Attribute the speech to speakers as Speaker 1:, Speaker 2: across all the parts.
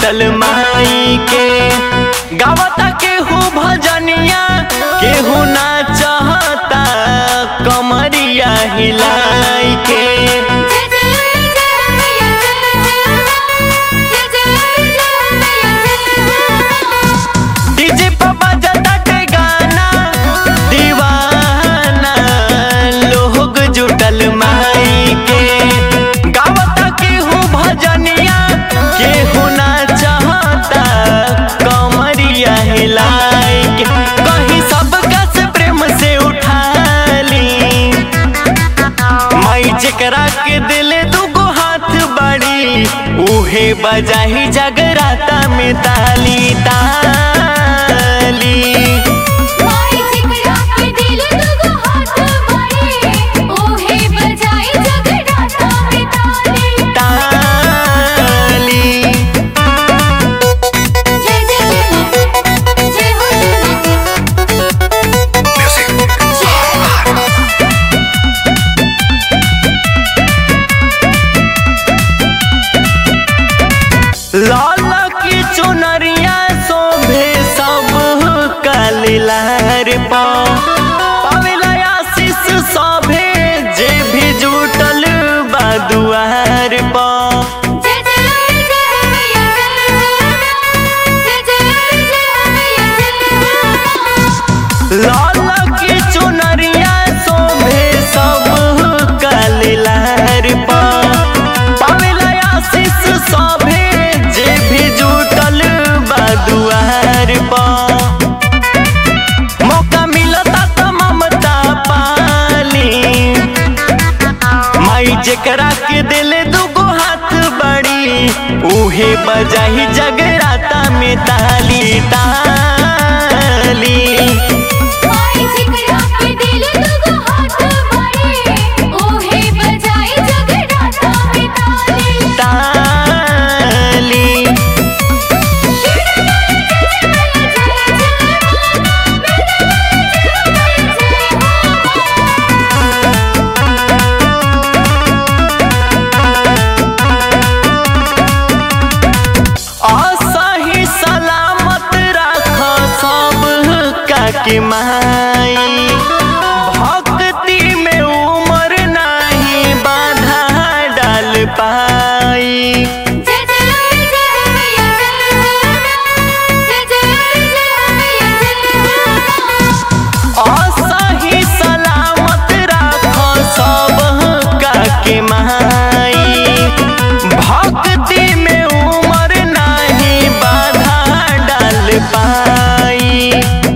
Speaker 1: जुटल माई के गावता केहू भजनिया केहू ना चाहता कमरिया हिलाई के
Speaker 2: जय जय जय मैया जय जय जय मैया जय
Speaker 1: डीजे पर बजता के गाना दीवाना लोग जुटल माई के गावता केहू भजनिया केहू ना चाहता कमरिया हिलाई के कहीं सबका से प्रेम से उठा ली माई जेकरा के दिले दुगो हाथ बड़ी उहे बजाही जगराता में ताली ताली
Speaker 2: माई जिकरा के दिल दुगो हाथ बड़े ओहे बजाई जगराता में ताली
Speaker 1: ताली
Speaker 2: जय जय जय जय हो
Speaker 1: लाल की चुनरिया शोभे सब कलिलार पा पावेला आशीष शोभे जे भी जुटल बा दुआर पा
Speaker 2: जय जय जय मैया जय जय जय मैया जय
Speaker 1: लाल की चुनरिया शोभे सब कलिलार पा पावेला आशीष शोभे जे भी जुटल बा दुआर पा मौका मिलता त ममता पाली माई जेकरा के दिले दुगो हाथ बड़ी उहे बजाही जगराता में ताली ताली
Speaker 2: माई जिकरा के दिल दुगो हाथ बड़े ओहे बजाई जगराता में ताली
Speaker 1: ताली असही सलामत राख सब का के माई भक्ति में उमर नहीं बाधा डाल पाई असही सलामत राख सब का के माई भक्ति में उमर नहीं बाधा डाल पाई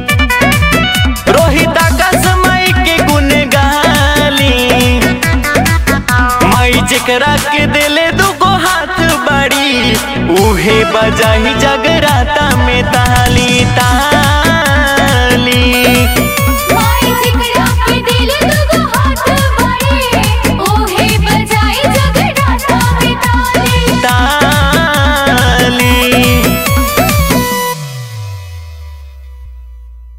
Speaker 1: रोहित आकाश माई के गुन गाली माई जेकरा के दिले दुगो हाथ बड़ी उहे बजाही जगराता में ताली